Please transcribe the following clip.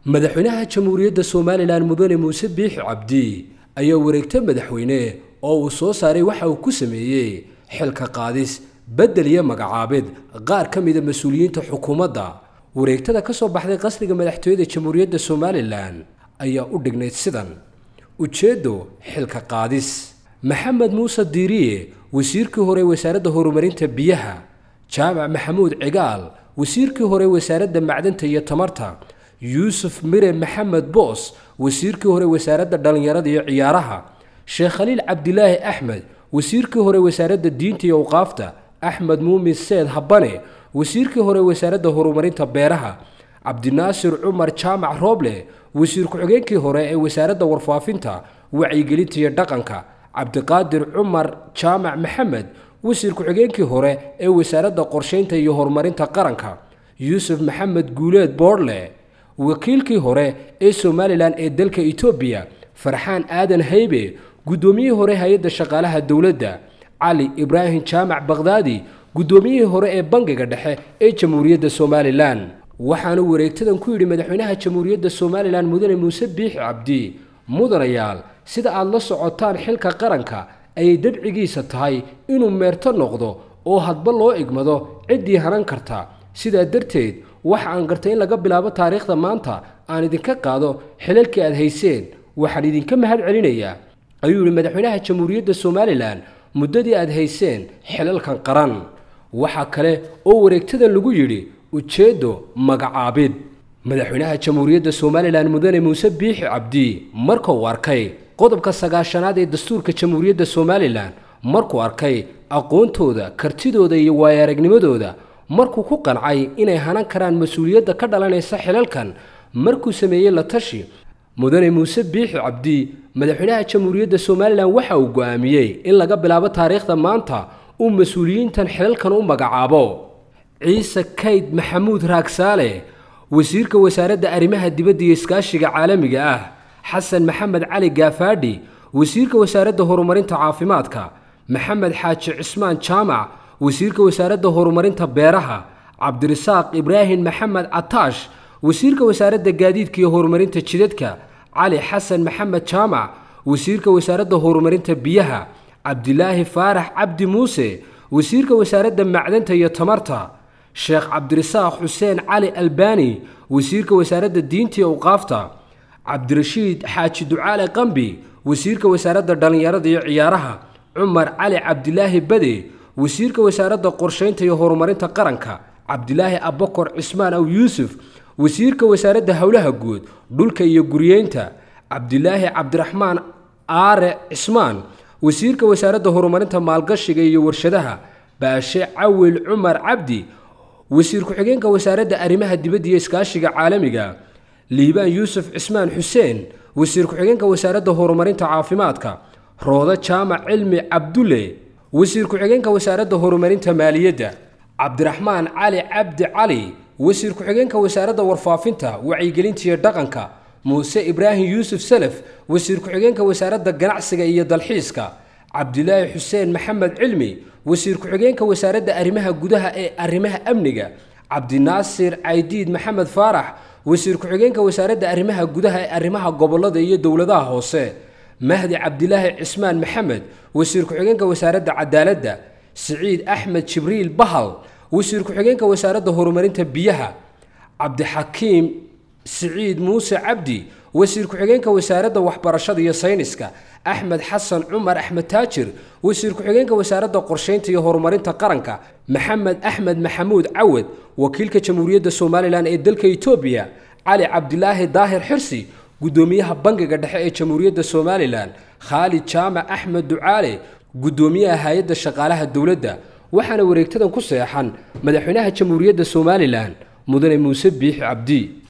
madaxweynaha jamhuuriyadda somalilan mudane muuse biixi cabdi ayaa wareegto madaxweyne oo uu soo saaray waxa uu ku sameeyey xilka qaadis beddel iyo magacaabid qaar ka mida mas-uuliyiinta xukuumadda wareegtada ka soo baxday qasriga madaxtooyada jamhuuriyadda somalilan ayaa u dhignayd sidan ujeeddo xilka qaadis maxamed muuse diiriye wasiirkii hore wasaaradda horumarinta biyaha jaamac maxamuud cigaal wasiirkii hore wasaaradda macdanta iyo tamarta yuusuf mire maxamed boos wasiirkii hore wasaaradda dhallinyarada iyo ciyaaraha sheekh khaliil cabdilaahi axmed wasiirkii hore wasaaradda diinta iyo awqaafta axmed muumin seed habane wasiirkii hore wasaaradda horumarinta beeraha cabdinaasir cumar jaamac rooble wasiir ku-xigeenkii hore ee wasaaradda warfaafinta wacyigelinta iyo dhaqanka cabdiqaadir cumar jaamac maxamed wasiir ku-xigeenkii hore ee wasaaradda qorsheynta iyo horumarinta qaranka yuusuf maxamed guuleed boorle wakiilkii hore ee somalilan ee dalka etoobiya farxaan aadan haybe guddoomiyihii hore hay-adda shaqaalaha dowladda cali ibraahim jaamac bakhdaadi guddoomiyihii hore ee bangiga dhexe ee jamhuuriyadda somalilan waxaanu wareegtadan ku yidhi madaxweynaha jamhuuriyadda somalilan mudane muuse biixi cabdi mudanayaal sida aad la socotaan xilka qaranka ayay dabcigiisa tahay inuu meerto noqdo oo hadba loo igmado ciddii hanan karta sidaa darteed waxa aan gartay in laga bilaabo taariikhda maanta aan idinka qaado xilalkii aad hayseen waxaan idinka mahad celinayaa ayuu yidhi madaxweynaha jamhuuriyadda somalilan muddadii aad hayseen xilalkan qaran waxaa kale oo wareegtadan lagu yidhi ujeeddo magacaabid madaxweynaha jamhuuriyadda somalilan mudane muuse biixi cabdi markuu arkay qodobka sagaashanaad ee dastuurka jamhuuriyadda somalilan markuu arkay aqoontooda kartidooda iyo waayo-aragnimadooda markuu ku qancay inay hanan karaan mas-uuliyadda ka dhalanaysa xilalkan markuu sameeyey la tashi mudane muuse biixi cabdi madaxweynaha jamhuuriyadda somalilan waxa uu go'aamiyey in laga bilaabo taariikhda maanta uu mas-uuliyiintan xilalkan u magacaabo ciise kayd maxamuud raagsaale wasiirka wasaaradda arrimaha dibadda iyo iskaashiga caalamiga ah xasan maxamed cali gaafaadhi wasiirka wasaaradda horumarinta caafimaadka maxamed xaaji cismaan jaamac wasiirka wasaaradda horumarinta beeraha cabdirasaaq ibraahim maxamed cataash wasiirka wasaaradda gaadiidka iyo horumarinta jidadka cali xasan maxamed jaamac wasiirka wasaaradda horumarinta biyaha cabdilaahi faarax cabdi muuse wasiirka wasaaradda macdanta iyo tamarta sheekh cabdirasaaq xuseen cali albani wasiirka wasaaradda diinta iyo awqaafta cabdirashiid xaaji ducaale qambi wasiirka wasaaradda dhallinyarada iyo ciyaaraha cumar cali cabdilaahi bade wasiirka wasaaradda qorsheynta iyo horumarinta qaranka cabdilaahi abakor cismaan aw yuusuf wasiirka wasaaradda howlaha guud dhulka iyo guriyeynta cabdilaahi cabdiraxmaan aare cismaan wasiirka wasaaradda horumarinta maalgashiga iyo warshadaha baashe cawil cumar cabdi wasiir ku-xigeenka wasaaradda arrimaha dibadda iyo iskaashiga caalamiga liibaan yuusuf cismaan xuseen wasiir ku-xigeenka wasaaradda horumarinta caafimaadka roodo jaamac cilmi cabdulle wasiir ku-xigeenka wasaaradda horumarinta maaliyadda cabdiraxmaan cali cabdi cali wasiir ku-xigeenka wasaaradda warfaafinta wacyigelinta iyo dhaqanka muuse ibraahim yuusuf salaf wasiir ku-xigeenka wasaaradda ganacsiga iyo dalxiiska cabdilaahi xuseen maxamed cilmi wasiir ku-xigeenka wasaaradda arrimaha gudaha ee arrimaha amniga cabdinaasir caydiid maxamed faarax wasiir ku-xigeenka wasaaradda arrimaha gudaha ee arrimaha gobolada iyo dowladaha hoose mahdi cabdilaahi cismaan maxamed wasiir ku-xigeenka wasaaradda cadaaladda siciid axmed jibriil bahal wasiir ku-xigeenka wasaaradda horumarinta biyaha cabdixakiim siciid muuse cabdi wasiir ku-xigeenka wasaaradda waxbarashada iyo sayniska axmed xasan cumar axmed taajir wasiir ku-xigeenka wasaaradda qorsheynta iyo horumarinta qaranka maxamed axmed maxamuud cawad wakiilka jamhuuriyadda somalilan ee dalka etoobiya cali cabdilaahi daahir xirsi guddoomiyaha bangiga dhexe ee jamhuuriyadda somalilan khaalid jaamac axmed ducaale guddoomiyaha hay-adda shaqaalaha dowladda waxaana wareegtadan ku seexan madaxweynaha jamhuuriyadda somalilan mudane muuse biixi cabdi